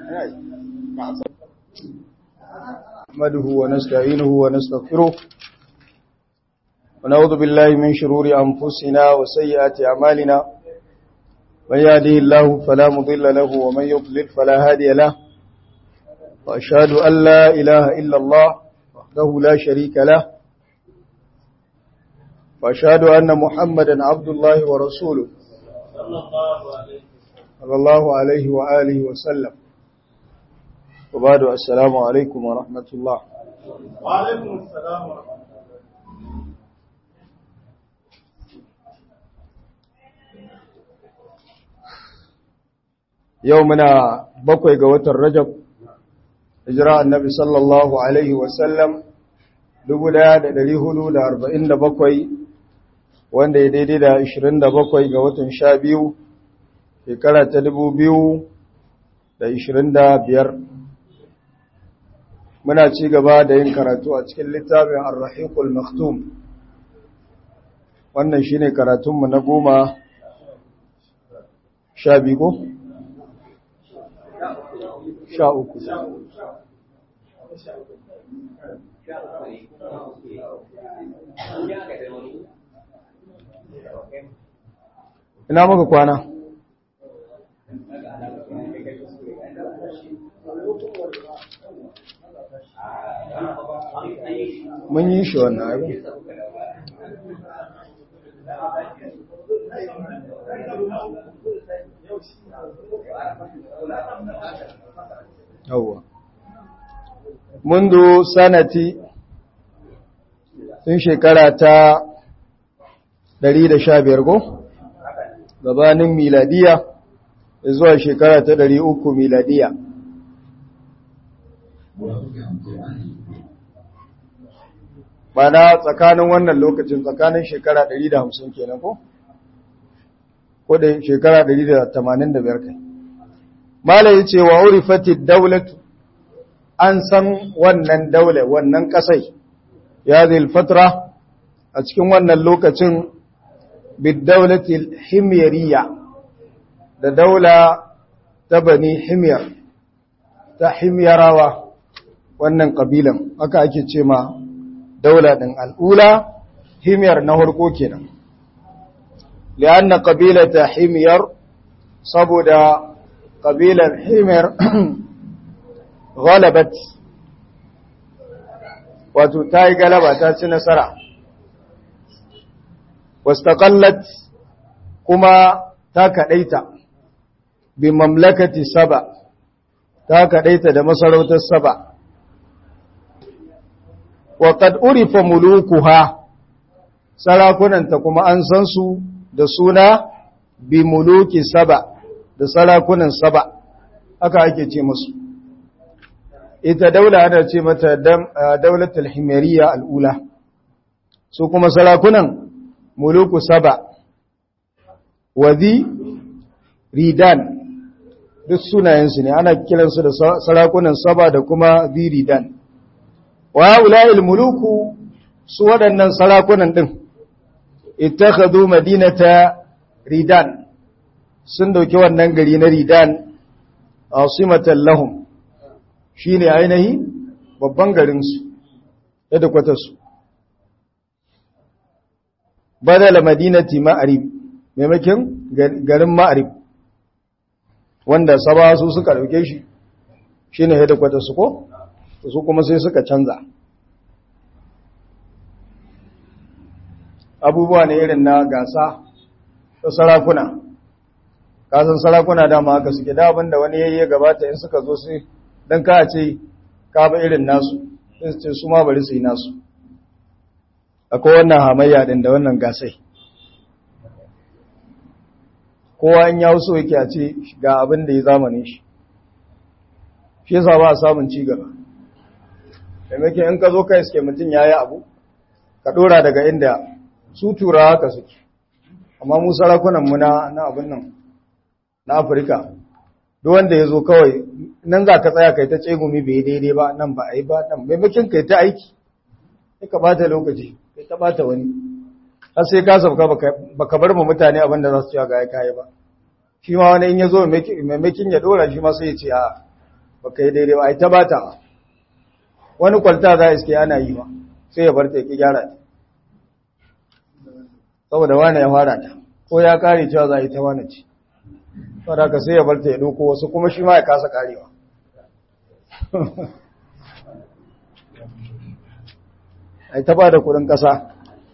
نحمده ونستعينه ونستغفره ونعوذ بالله من شرور أنفسنا وسيئات أعمالنا من يهده الله فلا مضل له ومن يضلل فلا هادي له وأشهد أن لا إله إلا الله وحده لا شريك له وأشهد أن محمدا عبد الله ورسوله صلى الله عليه وآله وسلم وبعد السلام عليكم ورحمة الله وعليكم السلام ورحمة الله يومنا بقوي قوة الرجب إجراء النبي صلى الله عليه وسلم دبدا دليه دا أربعين دا بقوي wanda ya daidai da 27 ga watan 12 shekara ta 2025 muna ci gaba da yin karatu a cikin littafin ar-rahiqul maktum wannan shine karatunmu na goma sha biyu ko? sha uku ina maka kwana mun yi shi wannan abin yawwa mundu sanati tun shekara ta 115 go gabanin miladiya zuwa shekara ta 300 miladiya Bana tsakanin wannan lokacin tsakanin shekara 150 kenan ko? Ko da shekara 185 kai. Mala ya ce wa urifati daulatu an san wannan daule wannan kasai ya zai fatra a cikin wannan lokacin bidaulatil himyariya da daula ta bani himyar ta himyarawa wannan kabilan haka ake ce ma daula ɗin al'ula himyar na harko kenan li'anna ƙabilata himyar saboda ƙabilar himyar galabat wato ta yi galaba ta ci nasara wastaƙallat kuma ta kaɗaita bi mamlakati saba ta kaɗaita da masarautar saba waƙad urifa mulukuha sarakunanta kuma an san su da suna bi muluki saba da sarakunan saba haka ake ce musu ita daula ana ce mata daulatul himariya al'ula su kuma sarakunan muluku saba wazi ridan duk sunayensu ne ana kiransu da sarakunan saba da kuma zi ridan wa ula'il muluku su waɗannan sarakunan ɗin ittakhadhu madinata ridan sun dauki wannan gari na ridan asimatan lahum shine ainihi babban garin su yadda kwata su badala madinati ma'arib maimakon garin ma'arib wanda saba su suka dauke shi shine yadda kwata su ko su kuma sai suka canza abubuwa ne irin na gasa ta sarakuna kasan sarakuna dama haka suke da abinda wani yayi gabata in suka zo sai dan ka ce ka ba irin nasu sai su ce su ma bari su yi nasu akwai wannan hamayya din da wannan gasai kowa in ya so yake a ce ga abin da ya zamanin shi shi yasa ba a samun ci gaba maimakon in ka zo kai suke mutum ya yi abu ka ɗora daga inda su tura haka suke amma mu sarakunanmu na na abin nan na afirka duk wanda ya zo kawai nan za ka tsaya kai ta tsegumi bai daidai ba nan ba a yi ba nan maimakon kai ta aiki sai ka bata lokaci kai ta bata wani har sai ka sauka ba ka bar mu mutane abin da za su ci ga ya kayi ba shi ma wani in ya zo maimakon ya ɗora shi ma sai ya ce a ba ka yi daidai ba a yi ta bata wani kwalta za a iske ana yi ba sai ya bar ta ki gyara ta saboda wane ya fara ta ko ya kare cewa za a yi ta wane ce saboda ka sai ya bar ta ya doko wasu kuma shi ma ya kasa karewa a yi ta ba da kudin kasa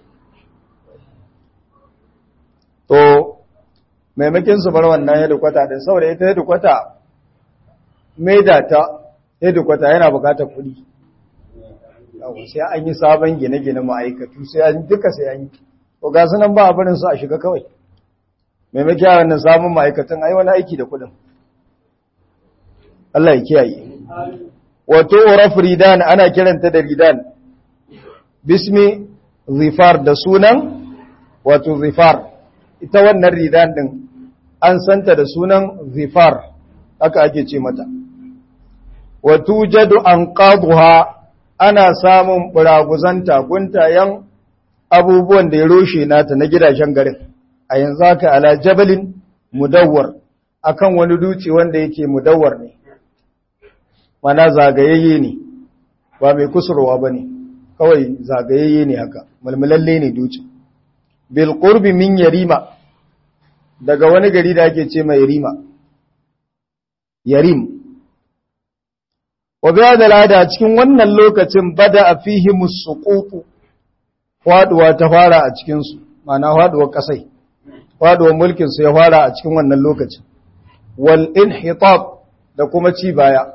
to maimakin su bar wannan hedikwata din saboda ita hedikwata maida ta hedikwata yana bukatar kudi sai an yi sabon gine-gine ma'aikatu sai an duka sai an yi to ga sunan ba a barin su a shiga kawai maimakon wannan samun ma'aikatan ai wani aiki da kudin Allah ya kiyaye wato uraf ridan ana kiranta da ridan bismi zifar da sunan wato zifar ita wannan ridan din an santa da sunan zifar haka ake ce mata wato jadu an qaduha ana samun buraguzanta guntayen abubuwan da ya roshe nata na gidajen garin a yanzu haka ala jabalin mudawwar akan wani duci wanda yake mudawwar ne mana zagayayye ne ba mai kusurwa ba ne kawai zagayayye ne haka mulmulalle ne duci bil qurbi min yarima daga wani gari da ake ce mai yarima yarim wa biya da lada cikin wannan lokacin bada a fihi musuqutu faduwa ta fara a cikin su ma'ana faduwar kasai faduwar mulkin su ya fara a cikin wannan lokacin wal inhitab da kuma ci baya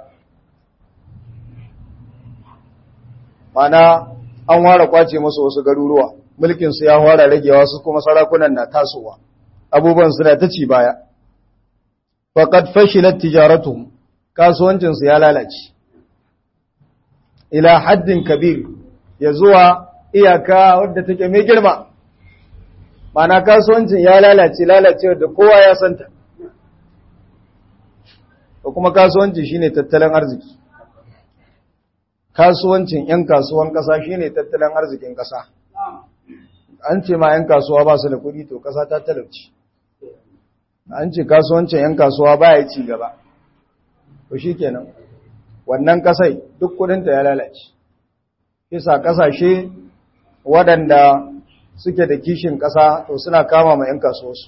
ma'ana an fara kwace musu wasu garuruwa mulkin su ya fara ragewa su kuma sarakunan na tasowa abubuwan suna ta ci baya faqad fashilat tijaratuhum kasuwancin su ya lalace ila haddin kabir ya zuwa iyaka wadda take mai girma mana kasuwancin ya lalace lalacewa da kowa ya santa da kuma kasuwanci shine tattalin arziki kasuwancin 'yan kasuwan ƙasa shine tattalin arzikin ƙasa an ce ma 'yan kasuwa ba su da kuɗi to ƙasa ta talauci an ce kasuwancin 'yan kasuwa ba ya ci gaba to shi kenan wannan kasai duk kudinta ya lalace isa kasashe waɗanda suke da kishin ƙasa to suna kama ma 'yan kasuwarsu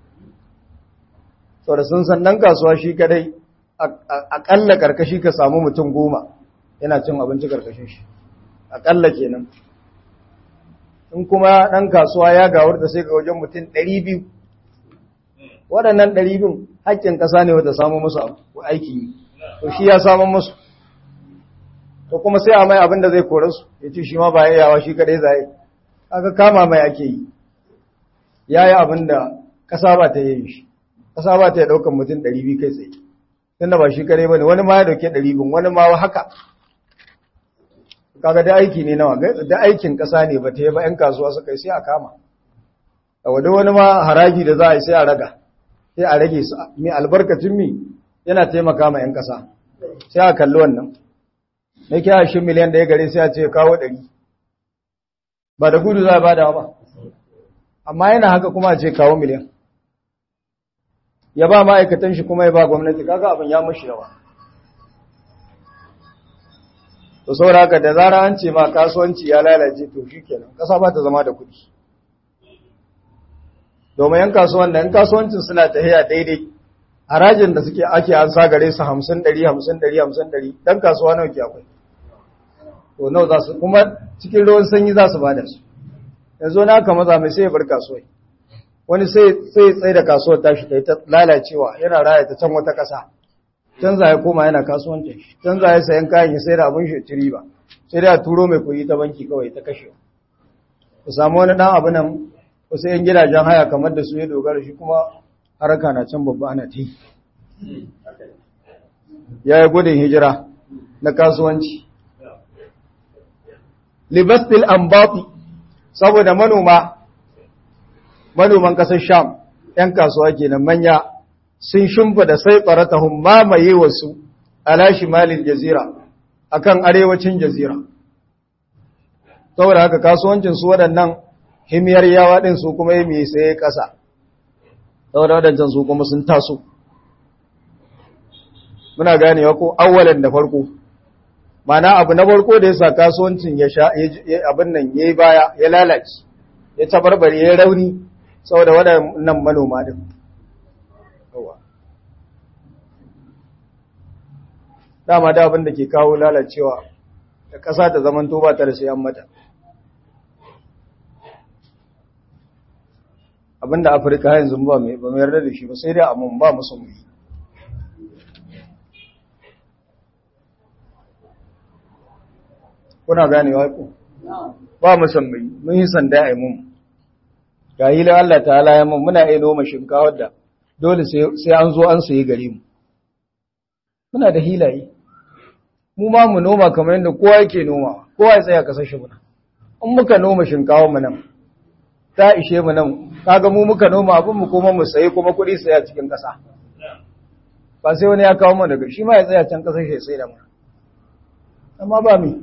sau da sun san ɗan kasuwa shi kadai aƙalla ƙarƙashi ka samu mutum goma yana cin abinci ƙarƙashin shi aƙalla kenan in kuma ɗan kasuwa ya gawar da sai ga wajen mutum ɗari biyu waɗannan ɗari biyu haƙƙin ƙasa ne wata samu musu aiki yi to shi ya samun musu to kuma sai a mai abin da zai kore su ya ce shi ma ba yawa shi kadai zai aka kama mai ake yi ya yi abin da ƙasa ba ta yi shi ƙasa ba ta yi ɗaukar mutum ɗari biyu kai tsaye tunda ba shi kadai ba ne wani ma ya ɗauke ɗari biyu wani ma haka kaga da aiki ne nawa da aikin ƙasa ne ba ta yi ba 'yan kasuwa suka yi sai a kama a wadda wani ma haraji da za a yi sai a raga sai a rage su mai albarkacin mi yana taimaka ma 'yan ƙasa sai a kalli wannan na kya shi miliyan da ya gare sai a ce kawo ɗari ba da gudu za a bada ba amma yana haka kuma a ce kawo miliyan ya ba ma'aikatan shi kuma ya ba gwamnati kaga abin ya mashi yawa to saboda haka da zara an ce ma kasuwanci ya lalace to shi kenan ƙasa ba ta zama da kuɗi domin yan kasuwan da yan kasuwancin suna tahiya daidai harajin da suke ake an sa gare su hamsin ɗari hamsin ɗari hamsin ɗari ɗan kasuwa nawa ke akwai to nawa za su kuma cikin ruwan sanyi za su bada su yanzu na aka maza mai sai ya bar kasuwai wani sai sai tsaye da kasuwar tashi ta yi ta lalacewa yana raya ta can wata ƙasa canza ya koma yana kasuwancin shi canza ya sayan kayan ya sai da abin shi ci riba sai da turo mai kuɗi ta banki kawai ta kashe ku samu wani ɗan abu nan wasu 'yan gidajen haya kamar da su ya dogara shi kuma haraka na can babba ana ta yi ya yi gudun hijira na kasuwanci libastil ambati saboda manoma manoman kasar sham 'yan kasuwa kenan manya sun shimfa da sai tsaratahun mamaye wasu alashi malin jazira akan arewacin jazira saboda haka kasuwancin su waɗannan himiyar yawa ɗin su kuma yi mai sai ƙasa saboda waɗancan su kuma sun taso muna ganewa ko awwalan da farko mana abu na farko da yasa kasuwancin ya sha abin nan yayi baya ya lalace ya tabarbare ya rauni saboda waɗannan manoma din dama da abin da ke kawo lalacewa da ƙasa ta zaman to ba ta da sayan mata abinda afirka yanzu ba mai ba mai yarda da shi ba sai dai amma ba musulmi kuna ganewa ku ba musulmi mun yi sanda a mun ga hilin Allah ta'ala ya mun muna iya noma shinkawa da dole sai an zo an sayi gare mu muna da hilaye mu ma mu noma kamar yadda kowa yake noma kowa ya tsaya kasashe muna in muka noma shinkawa mu nan ta ishe mu nan kaga mu muka noma abin mu kuma mu sayi kuma kuɗi saya cikin ƙasa ba sai wani ya kawo mu daga shi ma ya tsaya can ƙasar shi sai da mu amma ba mi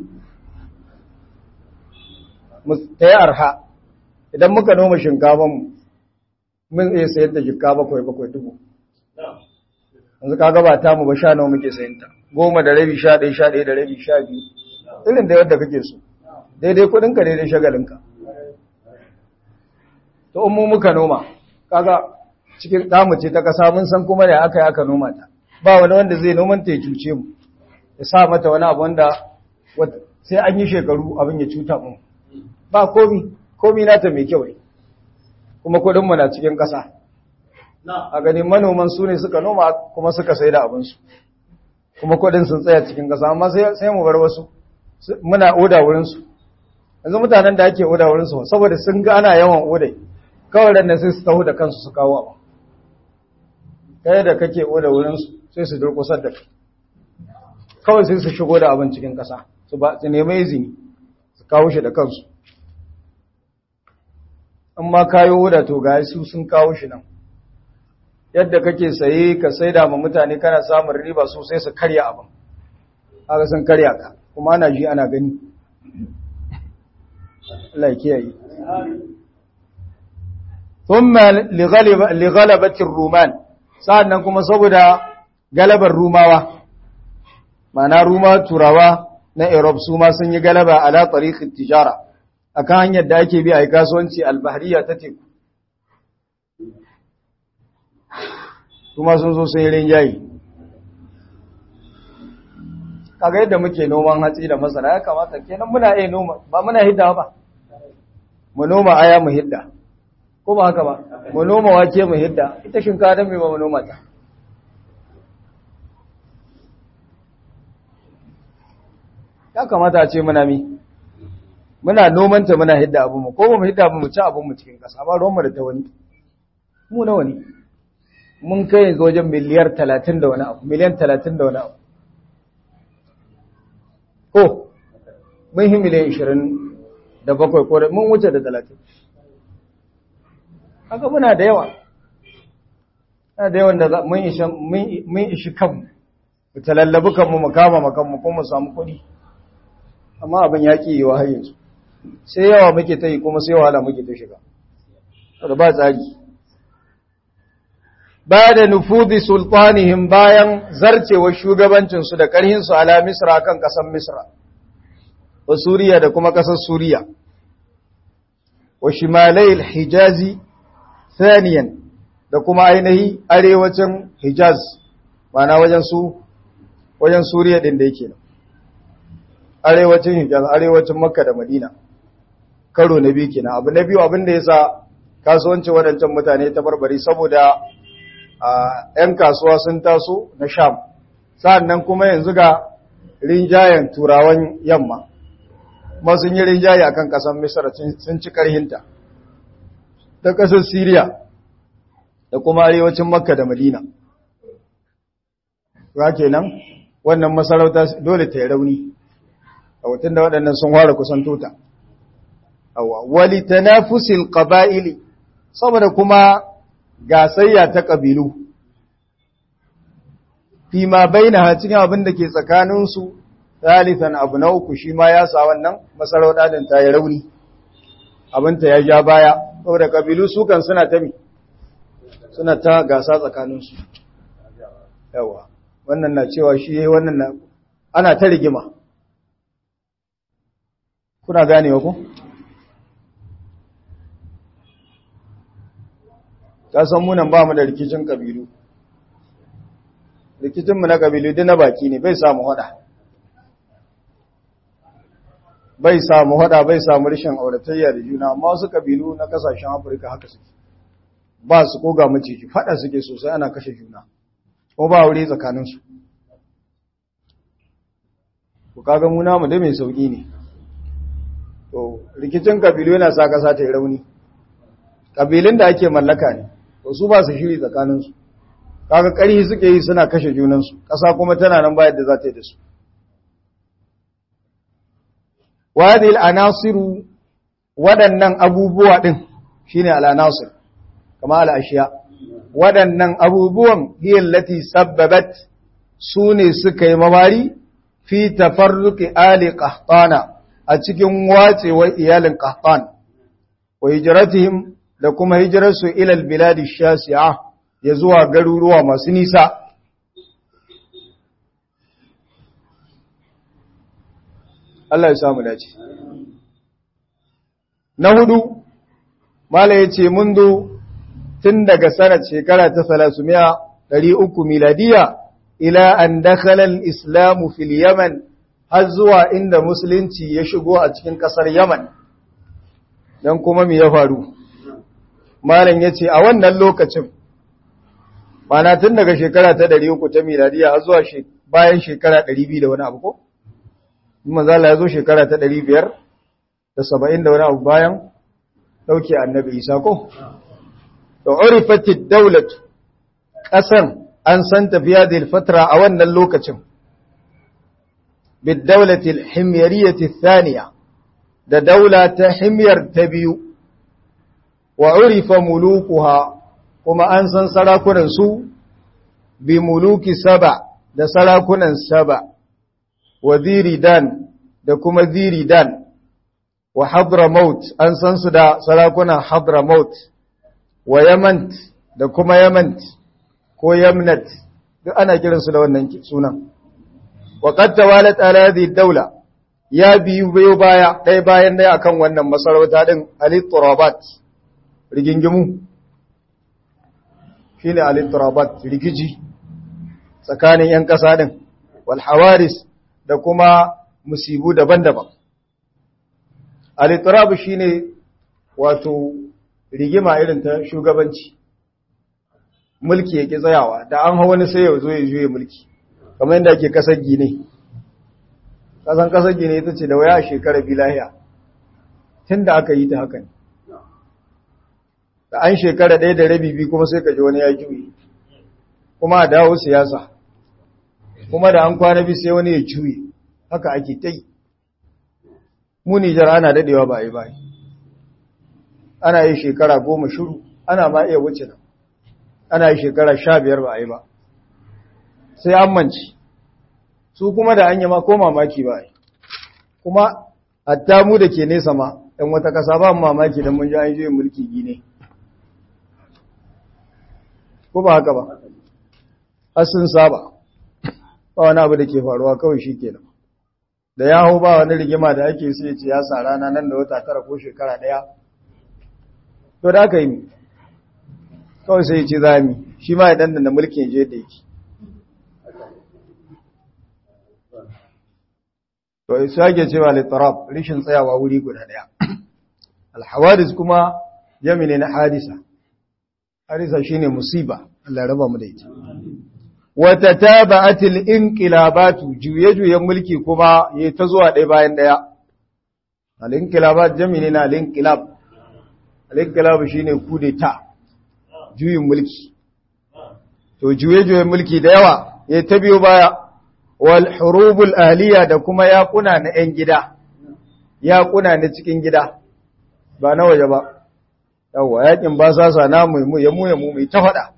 mu ta yi arha idan muka noma shinkafa mu mun iya sayar da jikka bakwai bakwai dubu yanzu kaga ba ta mu ba sha nawa muke sayin ta goma da rabi sha ɗaya sha ɗaya da rabi sha biyu irin da yadda kake so daidai kuɗinka daidai shagalinka to mu muka noma kaga cikin damu ce ta kasa mun san kuma da aka yi aka noma ta ba wani wanda zai noman ta ya cuce mu ya sa mata wani abu wanda sai an yi shekaru abin ya cuta mu ba komi komi nata mai kyau ne kuma kudin mu na cikin kasa a ganin manoman su ne suka noma kuma suka sai da abinsu kuma kudin sun tsaya cikin kasa amma sai mu bar wasu muna oda wurinsu yanzu mutanen da ake oda wurinsu saboda sun ga ana yawan odai kawai da sai su taho da kansu su kawo abu kai da kake oda wurinsu sai su durkusar da kawai sai su shigo da abin cikin ƙasa su ba su nemi izini su kawo shi da kansu in ma kayo oda to ga su sun kawo shi nan yadda kake saye ka saida ma mutane kana samun riba so sai su karya abin haka sun karya ka kuma ana ji ana gani Allah ya kiyaye ثم لغلب لغلبة الرومان sa'annan kuma saboda galabar rumawa mana ruma turawa na Europe su ma sun yi galaba ala tariqit tijara akan hanyar da ake bi a kasuwanci albahriya ta teku kuma sun zo sun yi rinjayi kaga yadda muke noman hatsi da masara ya kamata kenan muna iya noma ba muna hidda ba mu noma aya mu hidda ko ba haka ba mu noma wake mu hidda ita shinkafa dan me ba mu noma ta ya kamata a ce muna mi muna noman ta muna hidda abu mu ko ba mu hidda abu mu ci abu mu cikin kasa ba ruwan mu da ta wani mu nawa ne mun kai yanzu wajen miliyar 30 da wani abu miliyan 30 da wani abu ko mun yi miliyan 20 da bakwai ko mun wuce da 30 haka muna da yawa na da yawan da mun ishi kanmu mu talallabi kanmu mu kama makanmu ko mu samu kuɗi amma abin ya ƙi yiwa har yanzu sai yawa muke ta yi kuma sai wahala muke ta shiga da ba tsari ba da nufudi sultanihim bayan zarcewar shugabancinsu da ƙarhinsu ala misra kan ƙasar misra wa suriya da kuma ƙasar suriya wa shimalai hijazi Saniyan da kuma ainihi arewacin Hijaz, mana wajen su, wajen Suriya ɗin da yake nan. Arewacin Hijaz, arewacin Makka da Madina, karo na biyu kenan. Abu na biyu abin da ya sa kasuwancin waɗancan mutane ta barbari saboda ‘yan kasuwa sun taso na Sham, sa'an nan kuma yanzu ga rinjayen turawan yamma, kuma sun yi rinjaye a kan ƙasar Misar sun ci ƙarhinta. ta ƙasar Siriya da kuma arewacin Makka da Madina. Ra kenan wannan masarauta dole ta yi rauni, a watan da waɗannan sun fara kusan tota. Wali ta nafusil ƙaba'ili, saboda kuma gasayya ta ƙabilu, fi ma bai na cikin abin da ke tsakaninsu, Thalithan abu na uku shi ma ya sa wannan masarauta din ta yi rauni, abinta ya ja baya. saboda kabilu su kan suna ta mi suna ta gasa tsakaninsu yawa wannan na cewa shi yayi wannan na ana ta rigima kuna ganewa ku ta san munan ba mu da rikicin kabilu rikicinmu na kabilu duk na baki ne bai samu hada bai samu hada bai samu rashin auratayya da juna amma wasu kabilu na kasashen afirka haka suke ba su koga maciji fada suke sosai ana kashe juna ko ba wuri tsakaninsu ku kaga mu namu dai mai sauki ne to rikicin kabilu yana sa kasa ta yi rauni kabilun da ake mallaka ne to su ba su shiri tsakaninsu kaga ƙarhi suke yi suna kashe junansu ƙasa kuma tana nan bayar da za ta yi da su wadil anasiru waɗannan abubuwa ɗin shine al'anasir kama al'ashiya waɗannan abubuwan hiyallati sabbabat su ne suka yi mabari fi tafarruki ali qahtana a cikin wacewar iyalin qahtan wa hijratihim da kuma hijirarsu ilal biladi shasi'a ya zuwa garuruwa masu nisa Allah ya samu dace na hudu mala ya ce mundu tun daga sanar shekara ta salasumiya ɗari uku miladiya ila an dakhalar islamu fil yaman har zuwa inda musulunci ya shigo a cikin ƙasar yaman don kuma mi ya faru malam ya ce a wannan lokacin mana tun daga shekara ta ɗari uku ta miladiya har zuwa bayan shekara ɗari biyu da wani abu ko? Mazala ya zo shekara ta ɗari biyar da saba'in da wani abu bayan ɗauke annabi isa ko? Da orifatid daulat ƙasan an san tafiya da ilfatra a wannan lokacin. Bid daulatil himyariyati thaniya da daula ta himyar ta biyu wa urifa mulukuha kuma an san sarakunan su bi muluki saba da sarakunan saba wa ziridan da kuma ziridan wa hadramaut an san su da sarakunan hadramaut wa yamant da kuma yamant ko yamnat duk ana kiransu da wannan sunan wa qad tawalat ala hadhihi dawla ya biyu bayo baya ɗaya bayan ɗaya akan wannan masarauta din al-turabat rigingimu shine al-turabat rikici tsakanin yan ƙasa din wal hawaris da kuma musibu daban-daban al-turab shine wato rigima irin ta shugabanci mulki yake tsayawa da an hawa wani sai ya zo ya juye mulki kamar yadda ake kasar gine kasan kasar gine ita ce da waya a shekara bilahiya tun da aka yi ta haka ne da an shekara ɗaya da rabi bi kuma sai ka ji wani ya juye kuma a dawo siyasa kuma da an kwana bi sai wani ya juye haka ake ta yi mu nijar ana daɗewa ba a yi ba ana yi shekara goma shuru ana ma iya wuce nan ana yi shekara sha biyar ba a yi ba sai an manci su kuma da an yi ma ko mamaki ba yi kuma hatta mu da ke nesa ma ɗan wata ƙasa ba mamaki don mun ji an juyin mulki gine ko ba haka ba har sun saba ba wani abu da ke faruwa kawai shi kenan da ya hau ba wani rigima da ake su ya ce ya sa rana nan da wata tara ko shekara ɗaya to da aka yi kawai sai ce za mi shi ma ya dandana mulkin je da yake to su ake cewa littarab rishin tsayawa wuri guda daya alhawadis kuma jami ne na hadisa hadisa shine musiba Allah raba mu da ita wata taba'atil inqilabatu juye-juyen mulki kuma yayi ta zuwa ɗaya bayan ɗaya al-inqilabat jami ne na al-inqilab al-inqilab shine kudeta juyin mulki to juye-juyen mulki da yawa yayi ta biyo baya wal hurubul ahliya da kuma yaƙuna na 'yan gida yaƙuna na cikin gida ba na waje ba yawa yaƙin ba sasa na mu ya mu ya mu mai ta faɗa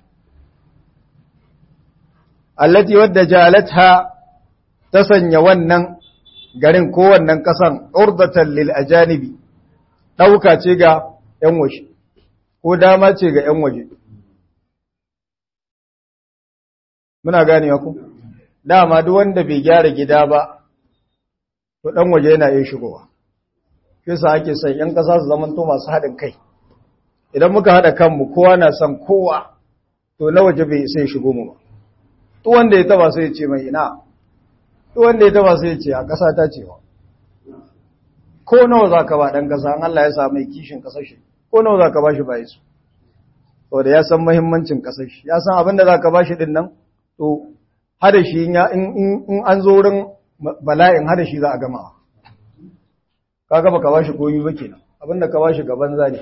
allati wadda jalatha ta sanya wannan garin ko wannan ƙasan urdatan lil ajanibi ɗauka ce ga 'yan waje ko dama ce ga 'yan waje muna gane ku dama duk wanda bai gyara gida ba to dan waje yana iya shigowa kisa ake son yan kasa su zaman to masu haɗin kai idan muka haɗa kanmu kowa na son kowa to na waje bai sai shigo mu ba duk wanda ya taba sai ya ce mai ina duk wanda ya taba sai ya ce a ƙasa ta cewa ko nawa za ka ba ɗan ƙasa an Allah ya sa mai kishin ƙasar shi ko nawa za ka ba shi bayi su saboda ya san mahimmancin ƙasar shi ya san abin da za ka ba shi ɗin nan to hada shi in an zo wurin bala'in hada shi za a gama ka gaba ka ba shi komi ba kenan abin da ka ba shi gaban zane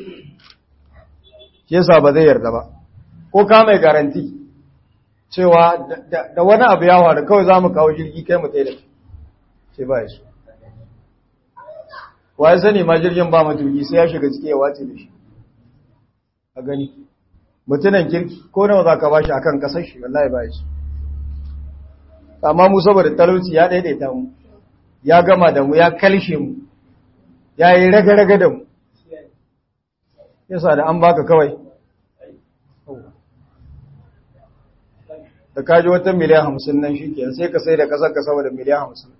shi yasa ba zai yarda ba ko ka mai garanti cewa da wani abu ya faru kawai za mu kawo jirgi kai mu tsaye da sai ba ya so wa ya sani ma jirgin ba matuki sai ya shiga ciki ya wace da shi a gani mutunan kirki ko nawa za ka ba shi a kan kasar shi wallahi ba shi amma mu saboda talauci ya daidaita mu ya gama da mu ya kalshe mu ya yi raga-raga da mu yasa da an baka kawai da kaji wata miliyan hamsin nan shi ke sai ka sai da kasar ka saboda miliyan hamsin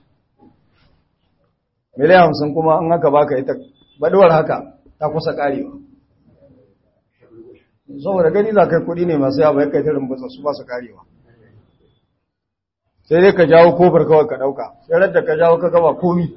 miliyan hamsin kuma an haka baka ita baduwar haka ta kusa karewa saboda gani za kai kudi ne masu yawa ya kai ta rumbusa su ba su karewa sai dai ka jawo kofar kawai ka dauka sai da ka jawo ka gaba komi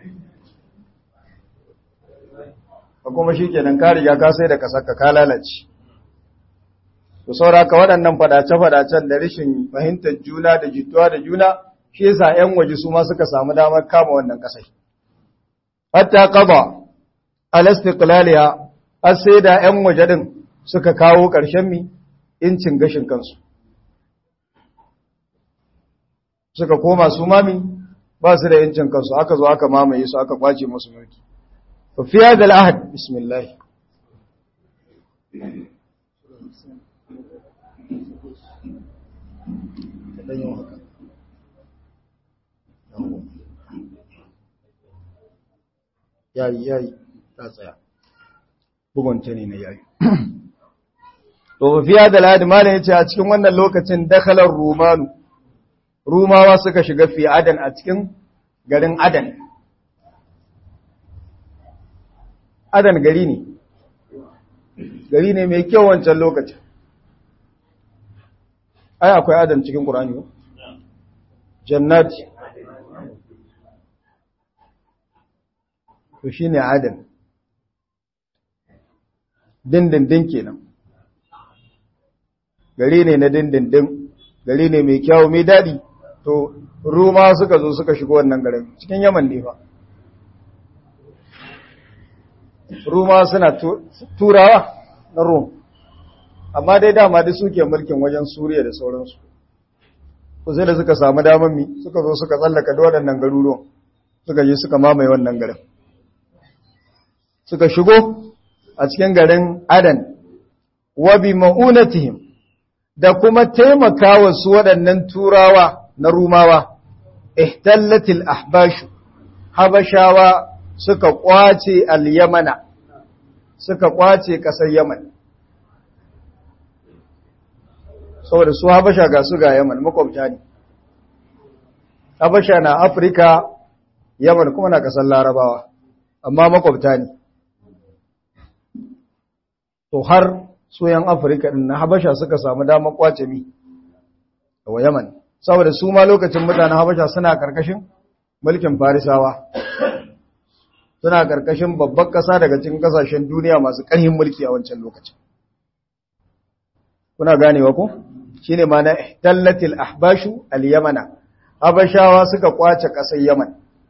ka kuma shi kenan ka riga ka sai da kasar ka ka lalace to saura ka waɗannan fadace-fadacen da rashin fahimtar juna da jituwa da juna shi yasa 'yan waje su ma suka samu damar kama wannan ƙasai hatta qada al-istiqlaliya har sai da 'yan waje din suka kawo ƙarshen mi incin gashin kansu suka koma su mami ba su da incin kansu aka zo aka mamaye su aka kwace musu mulki fa fi hadha al-ahd bismillah yayi yayi ta tsaya bugunta ne na yayi to fiya da ladi malam yace a cikin wannan lokacin dakhalar rumanu rumawa suka shiga fi adan a cikin garin adan adan gari ne gari ne mai kyau wancan lokacin ai akwai adan cikin qur'ani ko jannati to shine adan dindindin kenan gari ne na dindindin gari ne mai kyawu mai daɗi to ruma suka zo suka shigo wannan garin cikin yaman ne ba ruma suna turawa na rum amma dai dama da suke mulkin wajen suriya da sauransu ko sai da suka samu damar mi suka zo suka tsallaka da waɗannan garuruwan suka je suka mamaye wannan garin suka shigo a cikin garin adan wa bi ma'unatihim da kuma taimakawa su waɗannan turawa na rumawa ihtallatil ahbashu habashawa suka kwace al-yamana suka kwace ƙasar yaman saboda su habasha ga su ga yaman makwabta ne habasha na afirka yaman kuma na ƙasar larabawa amma makwabta ne to har soyan afirka din na habasha suka samu damar kwace mi wa yaman saboda su ma lokacin mutanen habasha suna karkashin mulkin farisawa suna karkashin babbar kasa daga cikin kasashen duniya masu ƙarfin mulki a wancan lokacin kuna ganewa ko shine ma na tallatil ahbashu al-yamana habashawa suka kwace kasar yaman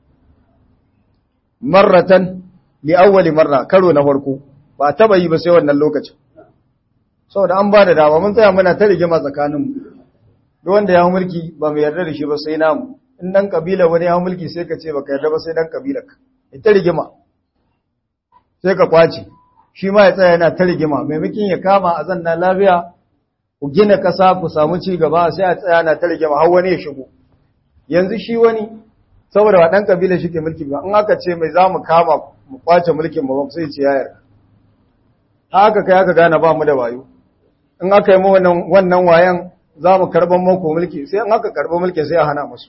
marratan li awwali marra karo na farko ba taba yi ba sai wannan lokacin saboda an ba da dama mun tsaya muna ta rigima tsakaninmu duk wanda ya mulki ba mu yarda da shi ba sai namu in dan kabila wani ya mulki sai ka ce baka yarda ba sai dan kabilarka ita rigima sai ka kwace shi ma ya tsaya yana ta rigima maimakon ya kama a zanna lafiya ku gina kasa ku samu ci gaba sai a tsaya na ta rigima har wani ya shigo yanzu shi wani saboda ba dan kabila shi ke mulki ba in aka ce mai za mu kama mu kwace mulkin ba sai ce ya yarda haka kai aka gane ba mu da wayo in aka yi mu wannan wayan za mu karban muku mulki sai an haka karban mulki sai a hana musu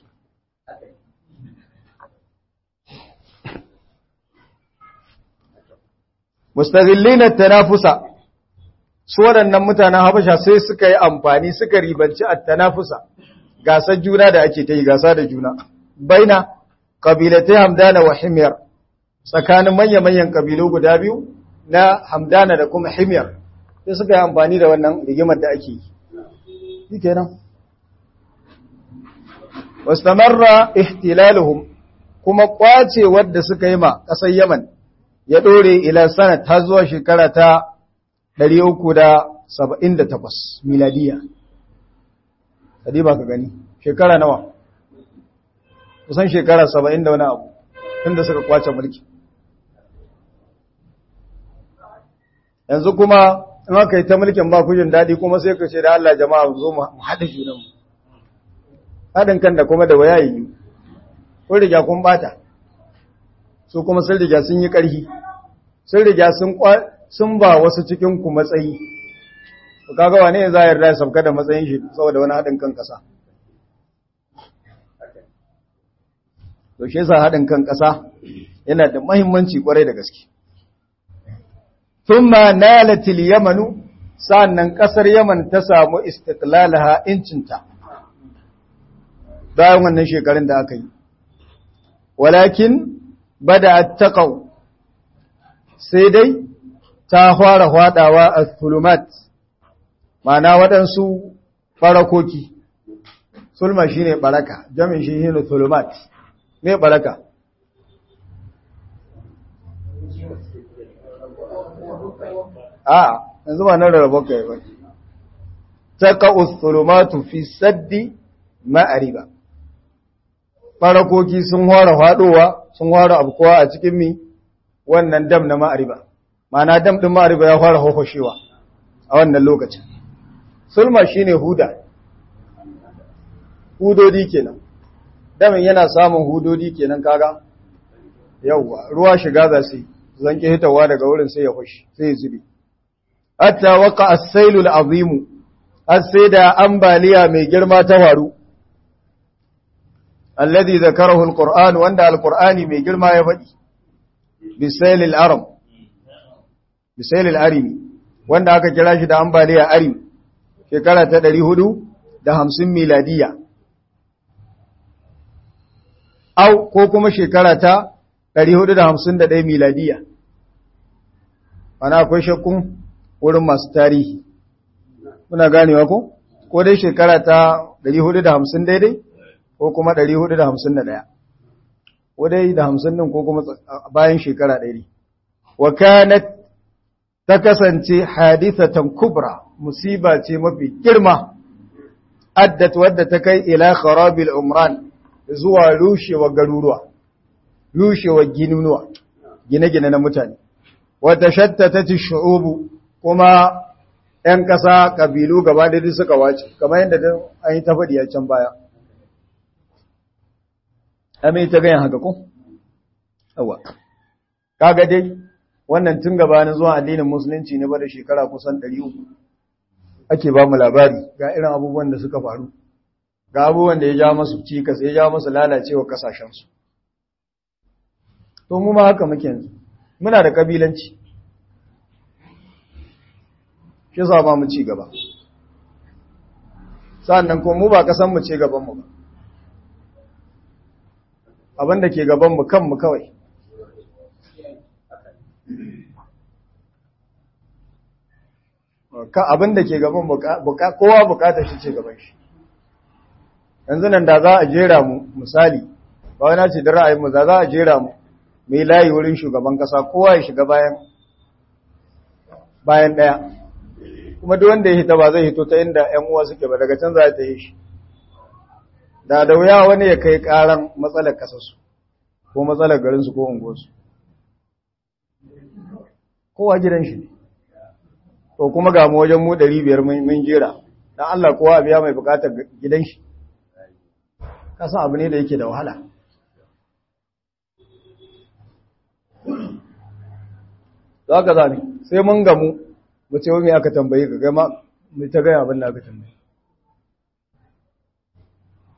mustazillina tanafusa su waɗannan mutanen habasha sai suka yi amfani suka ribanci at-tanafusa gasar juna da ake ta yi gasa da juna baina qabilatai hamdana wa himyar tsakanin manya-manyan kabilu guda biyu na hamdana da kuma himyar sai suka yi amfani da wannan rigimar da ake yi shi kenan wastamarra ihtilaluhum kuma kwace wadda suka yi ma ƙasar yaman ya ɗore ila sana ta zuwa shekara ta 378 miladiya kadi ba ka gani shekara nawa kusan shekara 70 da wani abu tunda suka kwace mulki yanzu kuma in aka yi ta mulkin ba kujin daɗi kuma sai ka ce da Allah jama'a zo mu haɗa junanmu haɗin kan da kuma da waya yi kun riga kun bata su kuma sun riga sun yi ƙarfi sun riga sun ba wasu cikin ku matsayi to kaga wane za a yarda ya sauka da matsayin shi saboda wani haɗin kan ƙasa to shi yasa haɗin kan ƙasa yana da muhimmanci ƙwarai da gaske thumma nalatil yamanu sannan ƙasar yaman ta samu istiqlalaha incinta bayan wannan shekarun da aka yi walakin bada taqaw sai dai ta fara hwadawa a thulumat ma'ana waɗansu farakoki sulma shine baraka jamin shi shine thulumat me baraka a yanzu ba nan rarraba kai ba taqa'u thulumatu fi saddi ma'ariba farakoki sun hora fadowa sun hora abkowa a cikin mi wannan dam na ma'ariba ma'ana dam din ma'ariba ya fara hofashewa a wannan lokacin sulma shine huda hudodi kenan damin yana samun hudodi kenan kaga yawwa ruwa shiga za su zanke hitawa daga wurin sai ya fashi sai ya zube hatta waqa as-sailu al-azim sai da ambaliya mai girma ta faru alladhi zakarahu al-qur'an wanda al-qur'ani mai girma ya faɗi bisail al-aram bisail al-arim wanda aka kira shi da ambaliya arim shekara ta 450 miladiya au ko kuma shekara ta 451 miladiya ana akwai shakkun wurin masu tarihi muna ganewa ko ko dai shekara ta 450 daidai ko kuma 451 ko dai da 50 din ko kuma bayan shekara 100 wa kanat ta kasance hadithatan kubra musiba ce mafi girma addat wadda ta kai ila kharabil umran zuwa rushewa garuruwa rushewa ginunuwa gine-gine na mutane wata shattata shu'ubu kuma ‘yan ƙasa ƙabilu gaba da suka wace kamar yadda an yi ta faɗi a can baya ame ta gayan haka ko? awa kaga dai wannan tun gabanin zuwa addinin musulunci ne ba da shekara kusan 300 ake ba mu labari ga irin abubuwan da suka faru ga abubuwan da ya ja masu cikas ya ja masu lalacewa kasashensu to mu ma haka muke yanzu muna da kabilanci shi sa ba mu ci gaba sannan kuma mu ba kasan mu ce gaban mu ba abin da ke gaban mu kanmu kawai ka abin da ke gaban kowa bukatar shi ce gaban shi yanzu nan da za a jera mu misali ba wani ce da ra'ayin mu za za a jera mu mai layi wurin shugaban kasa kowa ya shiga bayan bayan daya kuma duk wanda ya hita ba zai hito ta inda ƴan uwa suke ba daga can za ta yi shi da da wuya wani ya kai karan matsalar kasarsu ko matsalar garinsu ko unguwarsu kowa gidan shi ne to kuma ga mu wajen mu 500 mun jera dan Allah kowa biya mai bukatar gidan shi kasan abu ne da yake da wahala za ka zane sai mun gamu mu ce wani aka tambaye ka gama mu ta gaya abin da aka tambaye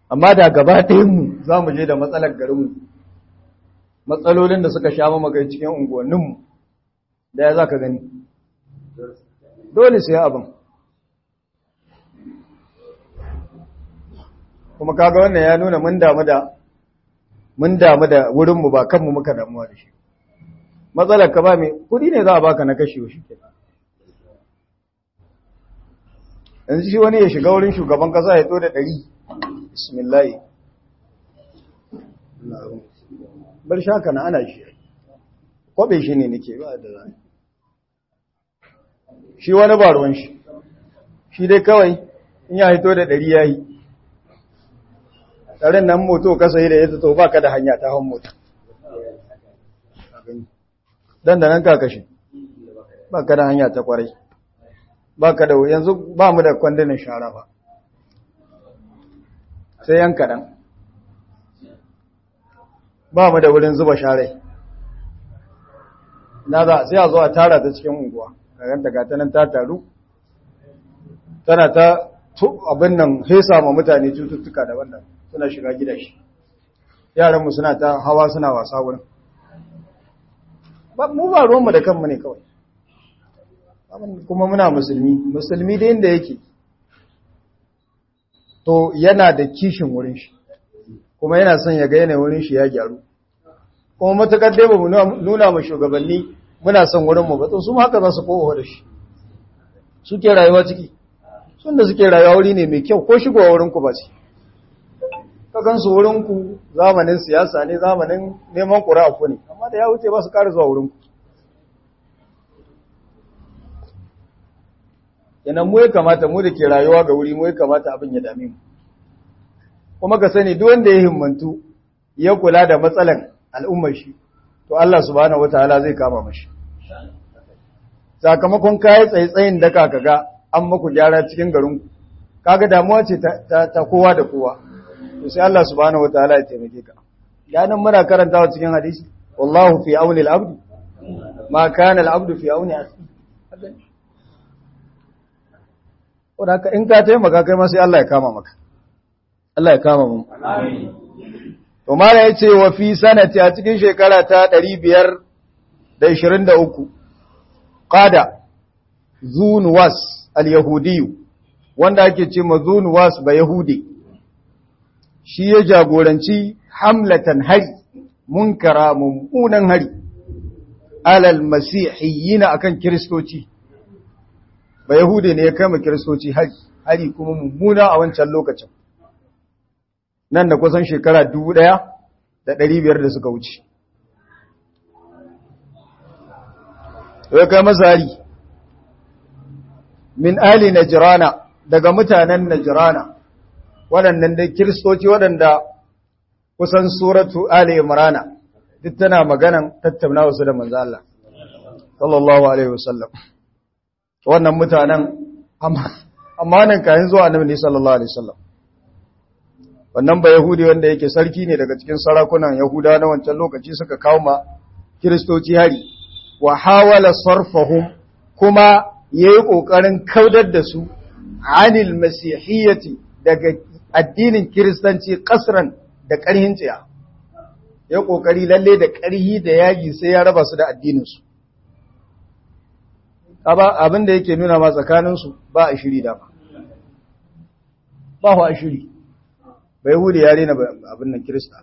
amma da gaba ɗayanmu za mu je da matsalar garinmu matsalolin da suka sha mamakai cikin unguwanninmu da ya za ka gani dole sai abin kuma kaga wannan ya nuna mun damu da mun damu da wurinmu ba kanmu muka damuwa da shi matsalar ka ba mai kudi ne za a baka na kashewa shi ke yanzu shi wani ya shiga wurin shugaban kasa ya to da ɗari bismillahi bar shaka na ana shi kwabe shi ne nake ba da zai shi wani ba ruwan shi shi dai kawai in ya hito da ɗari ya yi ɗarin nan moto kasa yi da ya to ba ka da hanya ta hon mota don da nan ka kashe ba ka da hanya ta kwarai ba ka da yanzu ba mu da kwandunan shara ba sai yan kaɗan ba mu da wurin zuba sharai na za sai a zo a tara ta cikin unguwa ganta ga nan ta taru tana ta abin nan hesa ma mutane cututtuka daban-daban suna shiga gidashi yaranmu suna ta hawa suna wasa wurin mu ba ruwanmu da kanmu ne kawai kuma muna musulmi musulmi da inda yake to yana da kishin wurin shi kuma yana son ya ga yanayin wurin shi ya gyaru kuma matakar dai ba mu nuna mu shugabanni muna son wurinmu ba to su ma haka za su kowa da shi suke rayuwa ciki sun da suke rayuwa wuri ne mai kyau ko shigowa wurinku ba ce ka gansu wurinku zamanin siyasa ne zamanin neman ƙura'a ku ne amma da ya wuce ba su ƙara zuwa wurinku yanan mu ya kamata mu da ke rayuwa ga wuri mu ya kamata abin ya dame mu kuma ka sani duk wanda ya himmantu ya kula da matsalan al'ummar shi to Allah subhanahu wataala zai kama mashi sakamakon kayi tsaitsayin da ka ga an maku gyara cikin garinku kaga damuwa ce ta kowa da kowa to sai Allah subhanahu wataala ya taimake ka ganin muna karantawa cikin hadisi wallahu fi auni al-abd ma kana al-abd fi auni akhi wanda ka in ka taimaka kai ma sai Allah ya kama maka Allah ya kama mu amin to mala yace wa fi sanati a cikin shekara ta 523 qada zunwas al-yahudi wanda ake ce ma zunwas ba yahudi shi ya jagoranci hamlatan hari munkara mummunan hari alal masihiyina akan kiristoci ba yahude ne ya kama kiristoci hari hari kuma mummuna a wancan lokacin nan da kusan shekara dubu ɗaya da ɗari biyar da suka wuce ya kai masa hari min ali najrana daga mutanen najrana waɗannan dai kiristoci waɗanda kusan suratu Ali Imrana duk tana maganan tattauna wasu da manzo Allah sallallahu alaihi wasallam wannan mutanen amma nan kayan zuwa annabi sallallahu alaihi wasallam wannan ba yahudi wanda yake sarki ne daga cikin sarakunan yahuda na wancan lokaci suka kawo ma kiristoci hari wa hawala sarfahum kuma yayi kokarin kaudar da su anil masihiyyati daga addinin kiristanci kasran da ƙarhin tsiya ya ƙoƙari lalle da ƙarhi da yaji sai ya raba su da addininsu abin da yake nuna ma tsakaninsu ba a shiri dama ba a shiri bai hudu ya rena abin nan kirista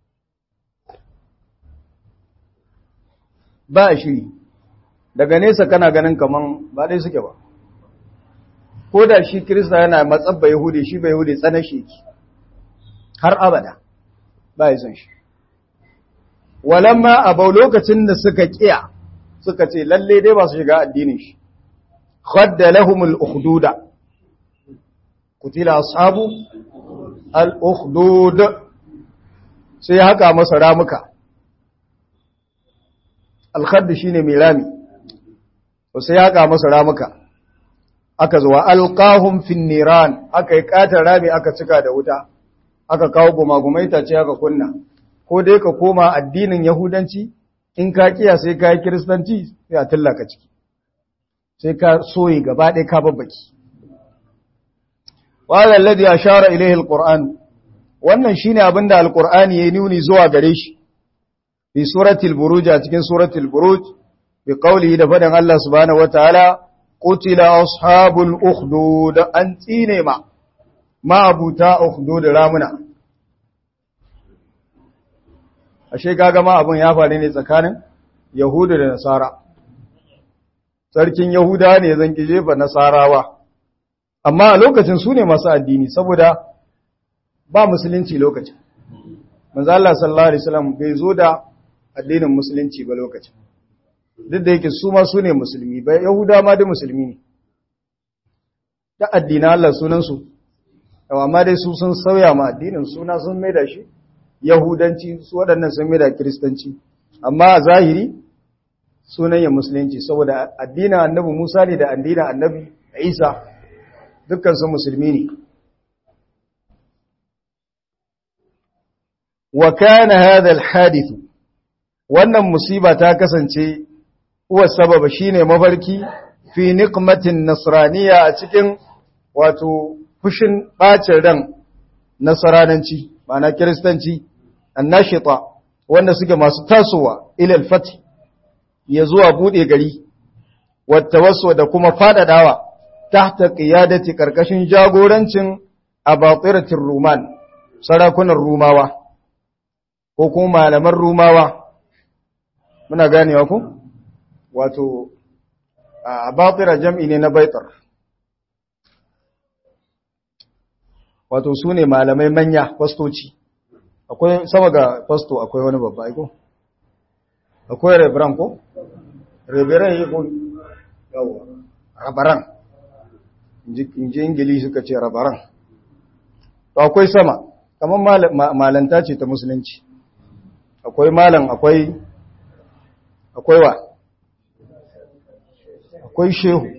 ba a shiri daga nesa kana ganin kaman ba dai suke ba ko da shi kirista yana matsabba yahudi shi bai yahudi tsanar shi har abada ba ya san shi walamma abau lokacin da suka kiya suka ce lalle dai ba su shiga addinin shi khadda lahumul ukhduda kutila ashabu al ukhdud sai haka masa ramuka al khadd shine mai rami to sai haka masa ramuka aka zuwa alqahum fin niran aka yi katar rami aka cika da wuta aka kawo gumagumai ta ce aka kunna ko dai ka koma addinin yahudanci in ka kiya sai ka yi kiristanci sai a tallaka ciki sai ka soyi gaba ɗaya ka babbaki wadda alladhi ashara ilayhi alquran wannan shine abin da alqur'ani ya nuni zuwa gare shi fi suratul buruj a cikin suratul buruj bi qawlihi da fadan Allah subhanahu wataala qutila ashabul ukhdud an tsine ma ma abuta ukhdud ramuna ashe kaga ma abun ya faru ne tsakanin yahudu da nasara sarkin yahuda ne zan ki jefa nasarawa amma a lokacin su ne masu addini saboda ba musulunci lokacin manzo Allah sallallahu alaihi wasallam bai zo da addinin musulunci ba lokacin duk da yake su ma su ne musulmi ba yahuda ma da musulmi ne da addinin Allah sunan su amma dai su sun sauya ma addinin suna sun maida shi yahudanci su waɗannan sun maida kiristanci amma a zahiri sunan ya musulunci saboda addinin annabi Musa ne da addinin annabi Isa dukkan su musulmi ne wa kana hadha alhadith wannan musiba ta kasance huwa sababa shine mafarki fi niqmatin nasraniya a cikin wato fushin bacin ran nasrananci ma'ana kristanci annashita wanda suke masu tasowa ila alfath ya zuwa bude gari wata wasu da kuma fadadawa tahta qiyadati karkashin jagorancin abatiratir ruman sarakunan rumawa ko kuma malaman rumawa muna ganewa ku wato abatira jam'i ne na baitar wato su ne malamai manya fastoci akwai sama ga fasto akwai wani babba aiko akwai rebran ko rebran yi ko yawa rabaran inji ingili suka ce rabaran to akwai sama kamar malanta ce ta musulunci akwai malam akwai akwai wa akwai shehu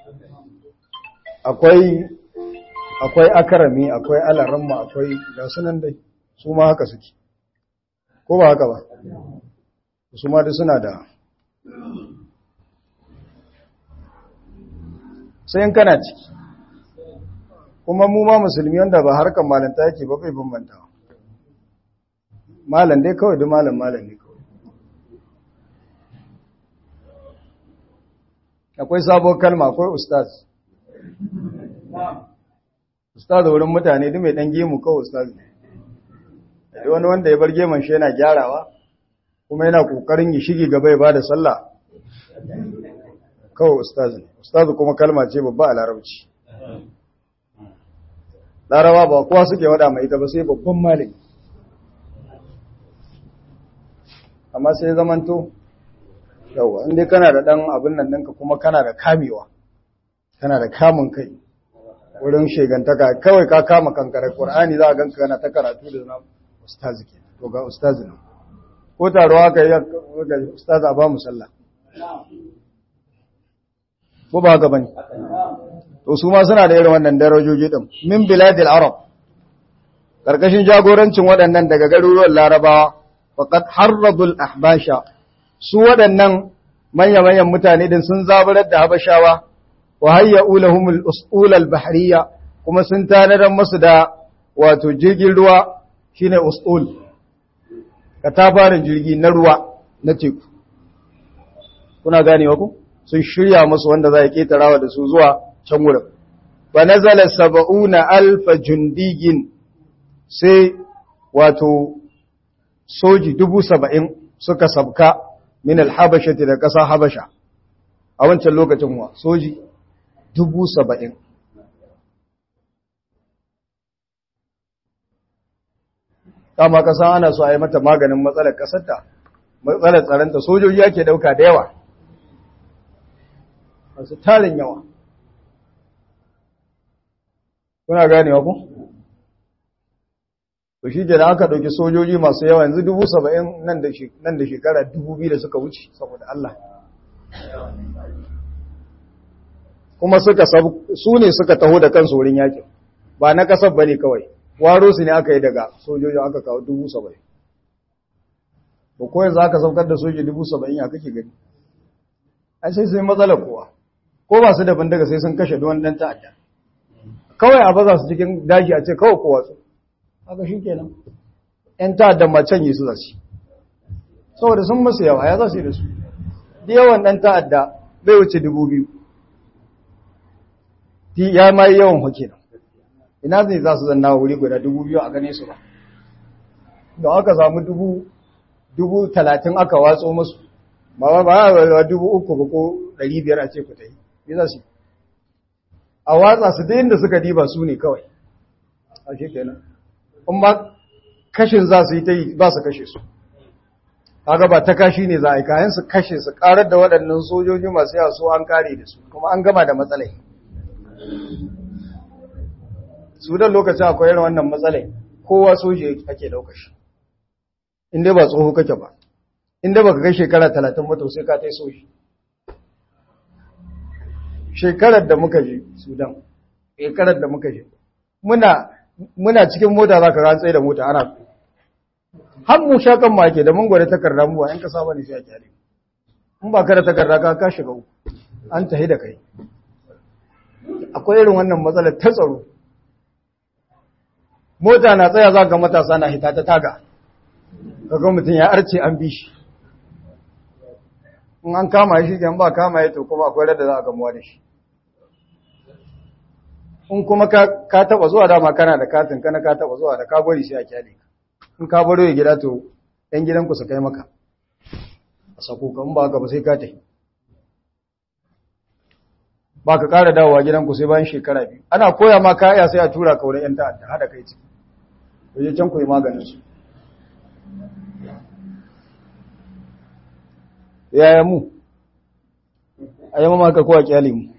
akwai akwai akarami akwai alaramma akwai ga sunan dai su ma haka suke ko ba haka ba su ma da suna da sai in kana ciki kuma mu ma musulmi wanda ba harkar malanta yake ba bai bambanta malam dai kawai duk malam malam ne kawai akwai sabon kalma akwai ustaz ustaz wurin mutane duk mai dan gemu kawai ustaz ne da wani wanda ya bar geman shi yana gyarawa kuma yana kokarin yi shige gaba ya bada sallah kawai ustaz ne ustaz kuma kalma ce babba a larabci larawa ba kowa suke wada mai ita ba sai babban malami amma sai zamanto yawa inda kana da dan abin nan ɗinka kuma kana da kamewa kana da kamun kai wurin shegantaka kawai ka kama kankare Qur'ani za a ganka kana ta karatu da nan ustaz ke to ga ustaz nan ko taro aka yi ga ustaz a ba mu sallah ko ba ga bane to su ma suna da irin wannan darajoji din min biladil arab karkashin jagorancin waɗannan daga garuruwan larabawa faqad harradul ahbasha su waɗannan manya-manyan mutane din sun zaburar da habashawa wa hayya'u lahumul us'ulal bahriya kuma sun tanadar musu da wato jirgin ruwa shine us'ul katafarin jirgi na ruwa na teku kuna ganewa ku sun shirya musu wanda za a ketarawa da su zuwa can wurin fa nazala sab'una alfa jundigin sai wato soji dubu saba'in suka sabka min alhabashati da ƙasa habasha a wancan lokacin wa soji dubu saba'in kama ƙasa ana so a yi mata maganin matsalar ƙasarta matsalar tsaronta sojoji ake ɗauka da yawa masu tarin yawa kuna ganewa ku? to shi da aka ɗauki sojoji masu yawa yanzu dubu saba'in nan da shekara dubu biyu da suka wuce saboda Allah kuma suka su ne suka taho da kansu wurin yakin ba na kasar ba ne kawai waro su ne aka yi daga sojojin aka kawo dubu saba'in ba ko yanzu aka saukar da soji dubu saba'in ya kake gani ai sai sun matsalar kowa ko ba su da bindiga sai sun kashe duwan ɗan ta'adda kawai a baza su cikin daji a ce kawai kowa su haka shi kenan ‘yan ta'addan macen yi su za su saboda sun masu yawa ya za su yi da su da yawan ɗan ta'adda bai wuce dubu biyu ya ma yi yawan hoke nan ina zai za su zanna wuri guda dubu biyu a gane su ba don aka samu dubu dubu talatin aka watso masu ba ba ba dubu uku ba ko ɗari biyar a ce ku ta yi yi za su a watsa su da da suka diba su ne kawai a shi kenan in ba kashin za su yi ta yi ba su kashe su kaga ba ta kashi ne za a yi kayan su kashe su karar da waɗannan sojoji masu yawa su an kare da su kuma an gama da matsalai su da lokacin akwai irin wannan matsalai kowa soji ake ɗauka shi inda ba tsoho kake ba inda ba ka kai shekara talatin mutu sai ka ta yi soji shekarar da muka je sudan shekarar da muka je muna muna cikin mota za ka rantsai da mota ana har mu sha kan make da mun gwada takarda mu ba yan kasa bane sai a kyale in ba ka da takarda ka ka shiga uku an tahi da kai akwai irin wannan matsalar ta tsaro mota na tsaya za ga matasa na hita ta taga kaga mutum ya arce an bi shi in an kama shi kan ba kama ya to kuma akwai rada za a gamuwa da shi in kuma ka taba zuwa dama kana da katin kana ka taba zuwa da ka bari sai a kyale ka in ka baro ya gida to ɗan gidanku su kai maka a sako ka in ba ka ba sai ka tafi ba ka ƙara dawowa gidanku sai bayan shekara biyu ana koya ma kaya sai a tura ka wurin 'yan ta'adda haɗa kai ciki waje can ku yi maganin su yaya mu a yi mamaka kowa kyale mu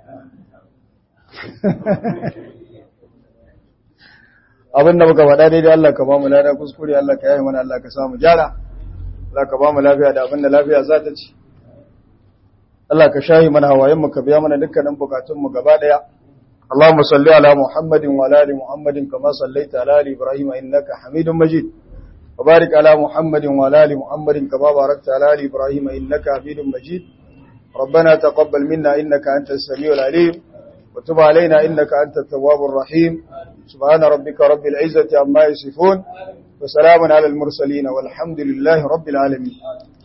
abin da muka faɗa daidai Allah ka ba mu lada kuskure Allah ka yayi mana Allah ka samu gyara Allah ka ba mu lafiya da abin da lafiya za ta ci Allah ka shahi mana hawayen mu ka biya mana dukkanin bukatun mu gaba daya Allahumma salli ala Muhammadin wa ala ali Muhammadin kama sallaita ala ali Ibrahim innaka Hamidum Majid wa barik ala Muhammadin wa ala ali Muhammadin kama barakta ala ali Ibrahim innaka Hamidum Majid ربنا تقبل منا إنك أنت السميع العليم وتب علينا إنك أنت التواب الرحيم سبحان ربك رب العزة عما يصفون وسلام على المرسلين والحمد لله رب العالمين